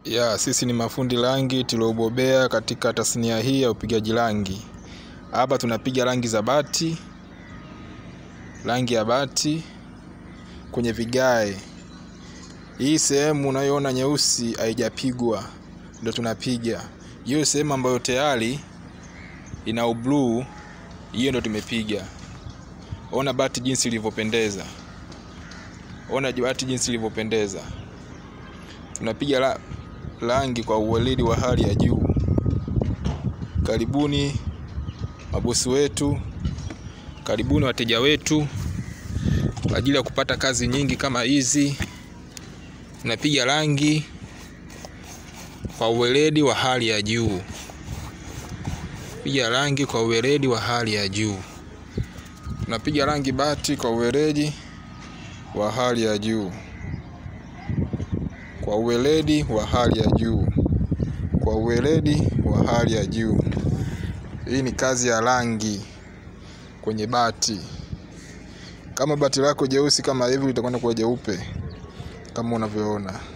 Ya, sisi ni mafundi rangi tuliobobea katika tasnia hii ya upigaji rangi. Hapa tunapiga rangi za bati, rangi ya bati kwenye vigae. Hii sehemu unayoona nyeusi haijapigwa, ndio tunapiga. Hiyo sehemu ambayo tayari ina ubluu, hiyo ndio tumepiga. Ona bati jinsi ilivyopendeza, ona bati jinsi ilivyopendeza. Tunapiga la rangi kwa uweledi wa hali ya juu. Karibuni mabosi wetu, karibuni wateja wetu kwa ajili ya kupata kazi nyingi kama hizi. Tunapiga rangi kwa uweledi wa hali ya juu, piga rangi kwa uweledi wa hali ya juu. Tunapiga rangi bati kwa uweledi wa hali ya juu, kwa uweledi wa hali ya juu, kwa uweledi wa hali ya juu. Hii ni kazi ya rangi kwenye bati. Kama bati lako jeusi kama hivi, litakwenda kuwa jeupe kama unavyoona.